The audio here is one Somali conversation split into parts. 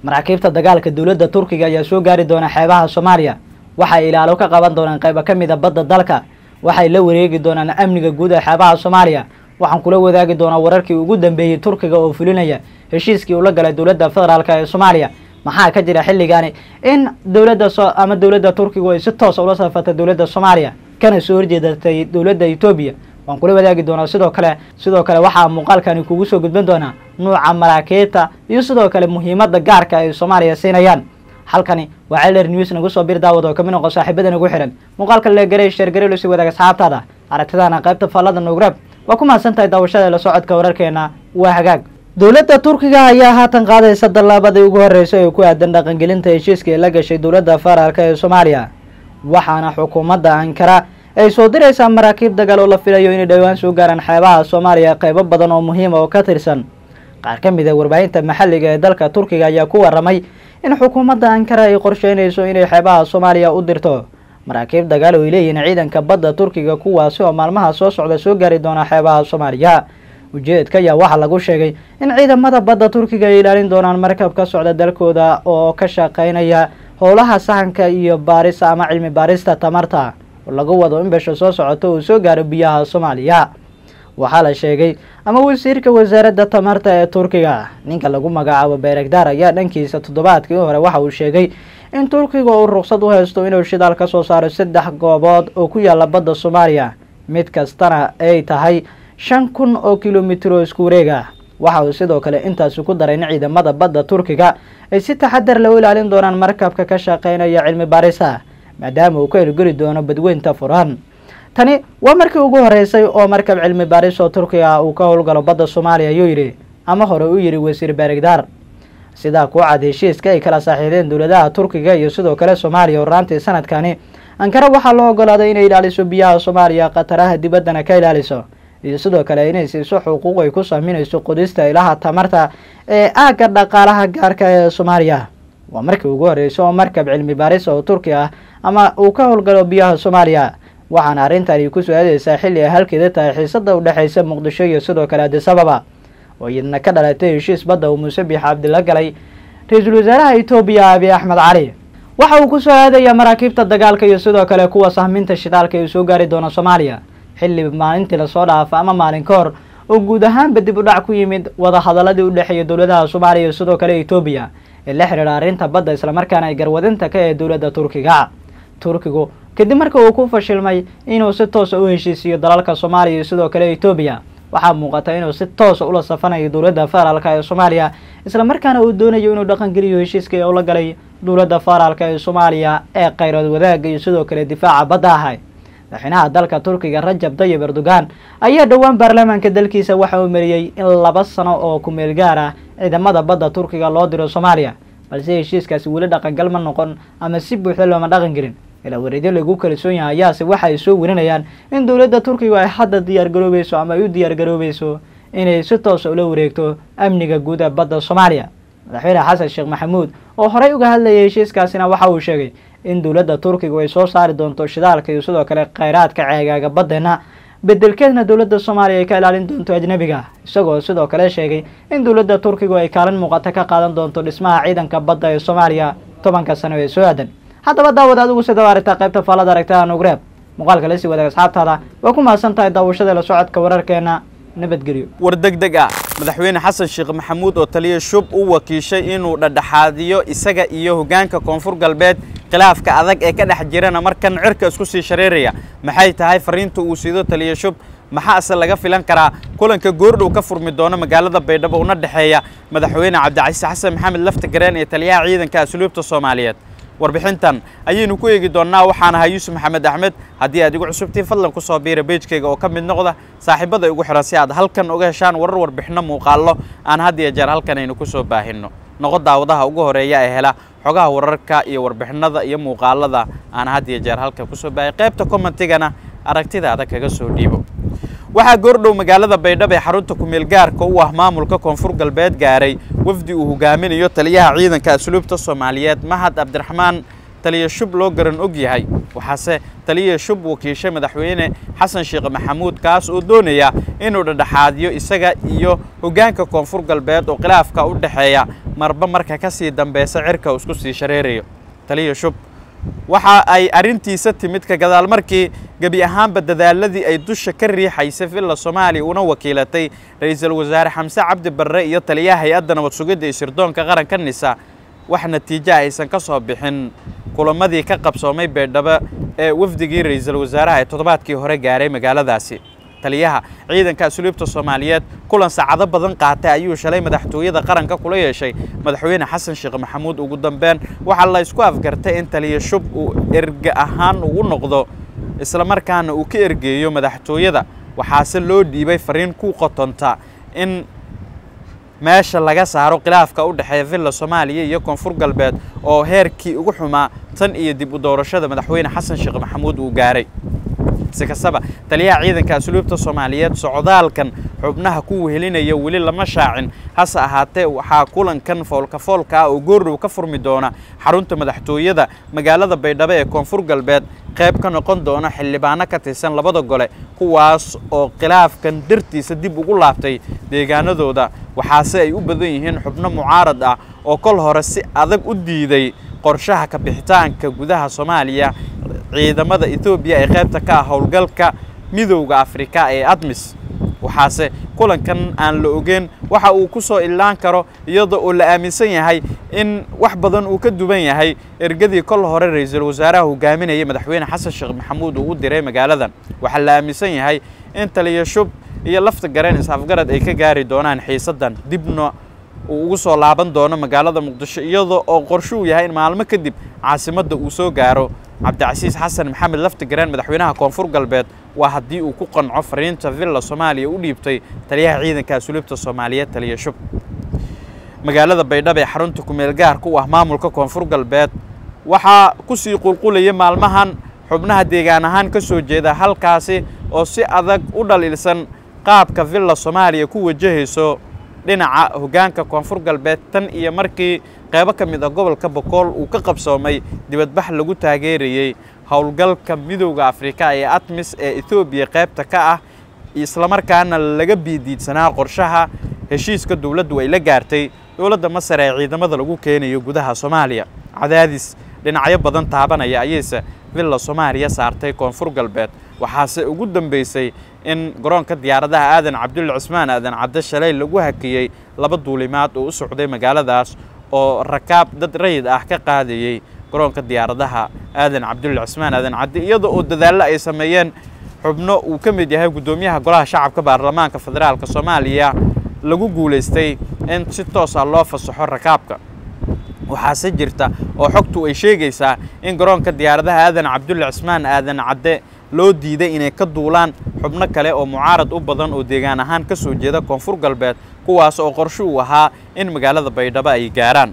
maraakiibta dagaalka dowladda turkiga ayaa soo gaari doona xeebaha soomaaliya waxay ilaalo ka qaban doonaan qaybo ka mid a badda dalka waxay la wareegi doonaan amniga guud ee xeebaha soomaaliya waxaan kula wadaagi doonaa wararkii ugu dambeeyey turkiga oo fulinaya heshiiskii uu la galay dowladda federaalk ee soomaaliya maxaa ka jira xilligaani in dowladda ama dowladda turkigu ay si toosa ula safartay dowladda soomaaliya kana soo horjeedatay dowladda etoobiya waan kula wadaagi doonaa sidoo kale sidoo kale waxaa muuqaalkani kugu soo gudban doonaa nuuca maraakiibta iyo sidoo kale muhiimadda gaarka ay soomaaliya siinayaan halkani waa celer news nagu soo bir daawad oo kamid noqo saaxiibada nagu xihan muuqaalka leegaray sheergaray lasii wadaag asxaabtaada aragtidana qaybta faallada nugrab waa ku mahadsan tahay daawashada la socodka wararkeena waa hagaag dowladda turkiga ayaa haatan qaadaysa dallaabadii ugu horreysay ee ku aadan dhaqangelinta heshiiska ee la gashay dowladda federaalk ee soomaaliya waxaana xukuumadda ankara ay soo diraysaa maraakiib dagaal oo la filayo inay dhowaan soo gaaraan xeebaha soomaaliya qaybo badan oo muhiima oo ka tirsan qaar ka mid a warbaahinta maxalliga ee dalka turkiga ayaa ku waramay in xukuumadda ankara ay qorsheynayso inay xeebaha soomaaliya u dirto maraakiib dagaal oo ay leeyihiin ciidanka badda turkiga kuwaasi oo maalmaha soo socda soo gaari doona xeebaha soomaaliya ujeedka ayaa waxaa lagu sheegay in ciidamada badda turkiga ay ilaalin doonaan markab ka socda dalkooda oo ka shaqaynaya howlaha sahanka iyo baarista ama cilmi baarista tamarta oo lagu wado in besha soo socoto uu soo gaaro biyaha soomaaliya waxaa la sheegay ama wasiirka wasaaradda tamarta ee turkiga ninka lagu magacaabo beregdar ayaa dhankiisa toddobaadkii hore waxa uu sheegay in turkiga uu ruqsad u haysto inuu shidaal ka soo saaro saddex goobood oo ku yaala badda soomaaliya mid kastana ay tahay shan kun oo kilomitir oo isku wareeg ah waxa uu sidoo kale intaasi ku daray in ciidamada badda turkiga ay si taxadar loo ilaalin doonaan markabka ka shaqaynaya cilmi baarisa maadaama uu ka hirgeli doono badweynta furan tani waa markii ugu horeysay oo markab cilmi baaris oo turkiga uu ka howlgalo badda soomaaliya ayuu yidhi ama hore u yidhi wasiir beregdar sidaa ku cad heshiiska ay kala saaxiideen dowladaha turkiga iyo sidoo kale soomaaliya horaantii sanadkani ankara waxaa loo ogolaaday inay ilaaliso biyaha soomaaliya khataraha dibaddana ka ilaaliso iyo sidoo kale inay siiso xuquuq ay ku saaminayso qodista ilaha tamarta ee aagga dhaqaalaha gaarka ee soomaaliya waa markii ugu horreysay oo markab cilmi baaris oo turki ah ama uu ka howlgalo biyaha soomaaliya waxaana arrintani ku soo-aadeysaa xilli ay halkeeda tahay xiisada u dhexaysa muqdisho iyo sidoo kale adisababa oo iyadna ka dhalatay heshiis badda uu muuse biix cabdila galay ra-iisul wasaaraha etoobiya abiy axmed cali waxa uu ku soo aadayaa maraakiibta dagaalka iyo sidoo kale kuwa sahminta shidaalka ee soo gaari doona soomaaliya xilli maalintii lasoo dhaafa ama maalin ka hor oo guud ahaanba dib u dhac ku yimid wadahadaladii u dhexeeya dowladaha soomaaliya iyo sidoo kale etoobiya ee la xidhiidha arrinta badda islamarkaana ay garwadinta ka ee dowladda turkiga turkigu kadib marka uu ku fashilmay inuu si toosa u heshiisiiyo dalalka soomaaliya iyo sidoo kale etoobiya waxaa muuqata inuu si toosa ula safanayo dowladda federaalk ee soomaaliya islamarkaana uu doonayo inuu dhaqangeliyo heshiiskii ula galay dowladda federaalk ee soomaaliya ee khayrood wadaagga iyo sidoo kale difaaca badda ahay madaxweynaha dalka turkiga rajab tayib erdogan ayaa dhowaan baarlamaanka dalkiisa waxa uu mariyey in laba sano oo kumeel gaar ah ciidamada badda turkiga loo diro soomaaliya balse heshiiskaasi weli dhaqangal ma noqon ama si buuxda looma dhaqan gelin ilaa wareedyo lagu kalsoon yahay ayaase waxa ay soo warinayaan in dowladda turkiga ay hadda diyaargaroobayso ama ay u diyaargaroobayso inay si toosa ula wareegto amniga guud ee badda soomaaliya madaxweyne xasan sheekh maxamuud oo horey uga hadlayay heshiiskaasina waxa uu sheegay in dowladda turkigu ay soo saari doonto shidaalka iyo sidoo kale khayraadka ceegaaga baddeena bedelkeedna dowladda soomaaliya ay ka ilaalin doonto ajnebiga isagoo sidoo kale sheegay in dowladda turkigu ay kaalin muuqata ka qaadan doonto dhismaha ciidanka badda ee soomaaliya tobanka sano ee soo aadan haddaba daawad adigu sidaba aragtaa qaybta faallada aragtada nugreeb muuqaalka lasii wadaag asxaabtaada waa ku mahadsan tahay daawashada la socodka wararkeena nabadgelyo war degdeg ah madaxweyne xasan sheekh maxamuud oo taliya shub u wakiishay inuu dhadhaxaadiyo isaga iyo hoggaanka koonfur galbeed khilaafka adag ee ka dhex jirana markan cirka isku sii shareeraya maxay tahay fariinta uu siido taliya shub maxaase laga filan karaa kulanka goordhow ka furmi doona magaalada baydhabo una dhexeeya madaxweyne cabdicasiis xasan maxamed lafta gareen iyo taliyaha ciidanka asluubta soomaaliyeed warbixintan ayaynu ku eegi doonnaa waxaan ahaa yuusuf maxamed axmed haddii aad igu cusubtiin fadlan ku soo biira beejkayga oo ka mid noqda saaxiibada igu xihan si aad halkan uga heshaan warar warbixinno muuqaallo aan had iyo jeer halkan aynu ku soo baahinno noqo daawadaha ugu horeeya ee hela xogaha wararka iyo warbixinada iyo muuqaalada aan had iyo jeer halkan kusoo baahay qaybta commentigana aragtidaada kaga soo dhiibo waxaa goordhow magaalada baydhabo ee xarunta kumeel gaarka u ah maamulka koonfur galbeed gaaray wafdi uu hogaaminayo taliyaha ciidanka asluubta soomaaliyeed mahad cabdiraxmaan taliya shub loo garan og yahay waxaase taliya shub wakiishay madaxweyne xasan sheekh maxamuud kaas oo doonaya inuu dhadhexaadiyo isaga iyo hoggaanka koonfur galbeed oo khilaafka u dhexeeya marba marka ka sii dambeysa cirka uu isku sii shareerayo taliya shub waxa ay arrintiisa timid ka gadaal markii gebi ahaanba dadaaladii ay dusha ka riixaysay villa soomaaliya una wakiilatay ra-iisul wasaare xamse cabdi barre iyo taliyaha hay-adda nabad sugidda iyo sirdoonka qaranka nisa wax natiijo aysan ka soo bixin kulamadii ka qabsoomay baydhabo ee wafdigii ra-iisul wasaaraha ee toddobaadkii hore gaaray magaaladaasi taliyaha ciidanka asluubta soomaaliyeed kulan saacado badan qaatay ayuu shalay madaxtooyada qaranka kula yeeshay madaxweyne xasan sheekh maxamuud ugu dambeyn waxaa la isku afgartay in taliya shub uu erge ahaan ugu noqdo islamarkaana uu ka ergeeyo madaxtooyada waxaase loo dhiibay fariin ku qotonta in meesha laga saaro khilaafka u dhexeeya villa soomaaliya iyo koonfur galbeed oo heerkii ugu xumaa tan iyo dib u doorashada madaxweyne xasan sheekh maxamuud uu gaaray si kastaba taliyaha ciidanka asluubta soomaaliyeed socdaalkan xubnaha ku wehelinaya weli lama shaacin hase ahaatee waxaa kulankan foolka foolka ah oo goordhow ka furmi doona xarunta madaxtooyada magaalada baydhabo ee koonfur galbeed qayb ka noqon doona xildhibaano ka tirsan labada gole kuwaas oo khilaafkan dartiisa dib ugu laabtay deegaanadooda waxaase ay u badan yihiin xubno mucaarad ah oo kol hore si adag u diiday qorshaha ka bixitaanka gudaha soomaaliya ciidamada etoobiya ee qaybta ka ah howlgalka midowda afrika ee admis waxaase kulankan aan la ogeyn waxa uu ku soo illaan karo iyadoo oo la aaminsan yahay in wax badan uu ka duwan yahay ergadii kol hore ra-iisul wasaaraha hogaaminayay madaxweyne xasan sheekh maxamuud uu u diray magaaladan waxaa la aaminsan yahay in taliya shub iyo lafta gareen is-afgarad ay ka gaari doonaan xiisaddan dibna uu ugu soo laaban doono magaalada muqdisho iyadoo oo qorsho uu yahay in maalmo kadib caasimadda uu soo gaaro cabdicasiis xasan maxamed laftigareen madaxweynaha koonfur galbeed waa haddii uu ku qanco fariinta villa soomaaliya u dhiibtay taliyaha ciidanka asluubta soomaaliyeed taliya shub magaalada baydhabo ee xarunta kumeel gaarka u ah maamulka koonfur galbeed waxaa ku sii qulqulaya maalmahan xubnaha deegaan ahaan ka soo jeeda halkaasi oo si adag u dhaliilsan qaabka villa soomaaliya ku wajahayso dhinaca hoggaanka koonfur galbeed tan iyo markii qaybo ka mid ah gobolka bokool uu ka qabsoomay dibadbax lagu taageerayey howlgalka midowda afrika ee atmis ee etoobiya qaybta ka ah islamarkaana laga biidiidsanaa qorshaha heshiiska dowladdu ay la gaartay dowladda masar ee ciidamada lagu keenayo gudaha soomaaliya cadaadis dhinacyo badan taabanaya ayayse villa soomaaliya saartay koonfur galbeed waxaase ugu dambeysay in garoonka diyaaradaha aadan cabdulle cismaan aadan cadde shalay lagu hakiyey laba duulimaad oo u socday magaaladaas oo rakaab dad rayid ah ka qaadayey garoonka diyaaradaha aadan cabdulle cismaan aadan cadde iyada oo dadaallo ay sameeyeen xubno uu ka mid yahay guddoomiyaha golaha shacabka baarlamaanka federaalka soomaaliya lagu guulaystay in si toos ah loo fasaxo rakaabka waxaase jirta oo xogtu ay sheegaysaa in garoonka diyaaradaha aadan cabdulle cismaan aadan cadde loo diiday inay ka duulaan xubno kale oo mucaarad u badan oo deegaan ahaan ka soo jeeda koonfur galbeed kuwaas oo qorsho uu ahaa in magaalada baydhabo ay gaaraan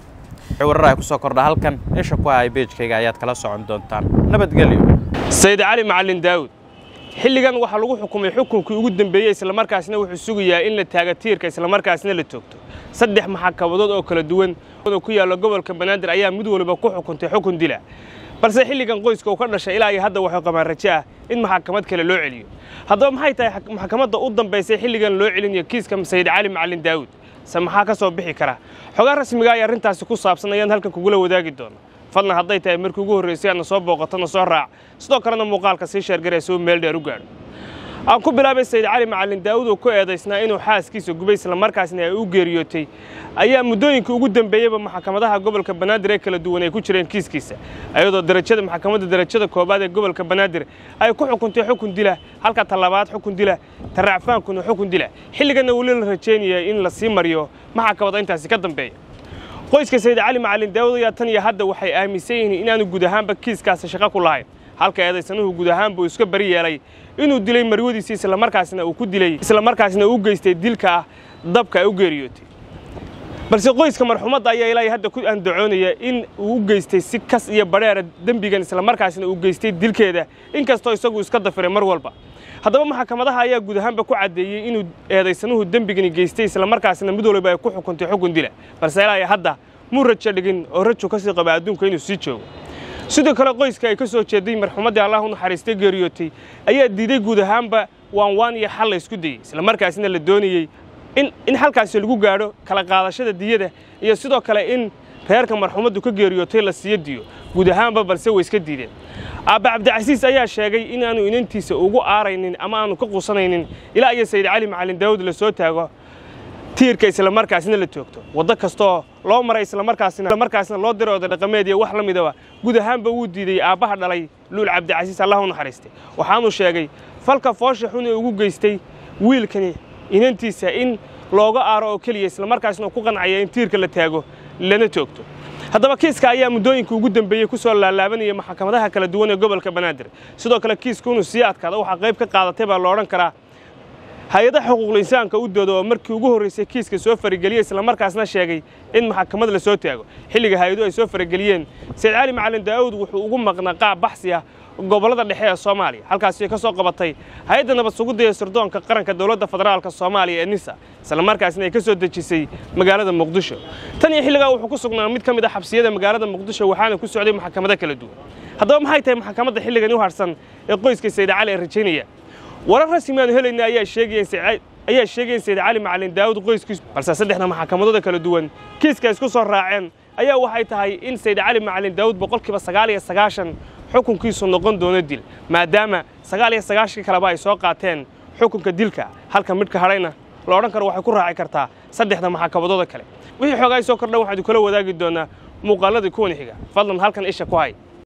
warar ay ku soo kordha halkan isha ku hay beejkayga ayaad kala socon doontaan nabadgelyo sayid cali macalin daawud xilligan waxaa lagu xukumay xukunkii ugu dembeeyey islamarkaasna wuxuu sugayaa in la taaga tiirka islamarkaasna la toogto saddex maxakabadood oo kala duwan oo ku yaalla gobolka banaadir ayaa mid waliba ku xukuntay xukun dila balse xilligan qoyska uu ka dhashay ilaa iyo hadda waxuu qabaan rajo ah in maxkamad kale loo celiyo haddaba maxay tahay maxkamadda u dambaysay xilligan loo celinayo kiiska sayid cali macalin daawud se maxaa ka soo bixi kara xogaa rasmiga ay arrintaasi ku saabsan ayaan halkan kugula wadaagi doona fadlan hadday tahay markii ugu horraysay aadna soo booqatona soo raac sidoo kalena muuqaalka sii sheergaree soo meel dheer u gaadho aan ku bilaabay sayid cali macalin daawud oo ku eedaysnaa inuu xaaskiisa gubay islamarkaasna ay u geeriyootay ayaa muddooyinkii ugu dembeeyeyba maxkamadaha gobolka banaadir ee kala duwan ay ku jireen kiiskiisa ayadoo darajada maxkamadda darajada koobaad ee gobolka banaadir ay ku xukuntay xukun dila halka talabaad xukun dila taracfaankuna xukun dila xilliganna weli la rajaynaya in la sii mariyo maxkamada intaasi ka dambeeya qoyska sayid cali macalin daawud ayaa tan iyo hadda waxay aaminsan yihiin inaanu guud ahaanba kiiskaasi shaqo ku lahayn halka eedaysanuhu guud ahaanba uu iska bari yeelay inuu dilay marwadiisii islamarkaasna uu ku dilay islamarkaasna uu geystay dilka ah dabka ay u geeriyootay balse qoyska marxumadda ayaa ilaa hadda ku andacoonaya in uu u geystay si kas iyo badheera dembigan islamarkaasna uu geystay dilkeeda inkastoo isagu iska dafiray mar walba haddaba maxkamadaha ayaa guud ahaanba ku caddeeyey inuu eedaysanuhu dembigani geystay islamarkaasna mid waliba ay ku xukuntay xukun dila balse ilaa hadda muu rajo dhigin oo rajo ka sii qaba adduunka inuu sii joogo sidoo kale qoyska ay ka soo jeeday marxumaddii allah u naxariistay geeriyootay ayaa diiday guud ahaanba waan waan iyo xal la isku dayey islamarkaasina la doonayey in in halkaasi lagu gaadho kala qaadashada diyada iyo sidoo kale in reerka marxumaddu ka geeriyootay la siiyo diyo guud ahaanba balse way iska diideen aabba cabdicasiis ayaa sheegay inaanu inantiisa ugu aaraynin ama aanu ka quusanaynin ilaa iyo sayid cali macalin daawud la soo taago tiirka islamarkaasina la toogto waddo kastoo loo maray islamarkaasina loo diro oda dhaqameed iyo wax la midaba guud ahaanba wuu diidey aabbaha dhalay luul cabdicasiis allah u naxariistay waxaanuu sheegay falka foosha xun ee ugu geystay wiilkani inantiisa in looga aaro oo keliya islamarkaasna ku qancaya in tiirka la taago lana toogto haddaba kiiska ayaa muddooyinka ugu dambeeyey ku soo laalaabanayay maxkamadaha kala duwan ee gobolka banaadir sidoo kale kiisku inuu sii adkaado waxaa qayb ka qaadatay baa la odhan karaa hay-adaha xuquuqul insaanka u dooda oo markii ugu horraysay kiiska soo farageliyey islamarkaasna sheegay in maxkamad la soo taago xilliga hay-adu ay soo farageliyeen sayid cali macalin daa'uud wuxuu ugu maqnaa qaab baxsi ah gobollada dhexe ee soomaaliya halkaasi ka soo qabatay hay-adda nabad sugidda ee sirdoonka qaranka dowladda federaalka soomaaliya ee nisa islamarkaasna ay ka soo dejisay magaalada muqdisho tan iyo xilligaa wuxuu ku sugnaa mid ka mid ah xabsiyada magaalada muqdisho waxaana ku socday maxkamado kala duwan haddaba maxay tahay maxkamadda xilligan u harsan ee qoyska sayid cali ee rajaynaya warar rasmi aanu helayna ayaa sheegaya ayaa sheegaya in sayid cali macalin daawud qoyskiisu balse saddexda maxkamadooda kala duwan kiiska isku soo raaceen ayaa waxay tahay in sayid cali macalin daawud boqolkiiba sagaal iyo sagaashan xukunkiisu noqon doono dil maadaama sagaal iyo sagaashankii kaleba ay soo qaateen xukunka dilka halka midhka hadhayna la odhan karo waxay ku raaci kartaa saddexda maxkamadooda kale wixii xoogaa soo kordhan waxaanu kula wadaagi doonaa muuqaaladii kuwan xiga fadlan halkan isha ku hay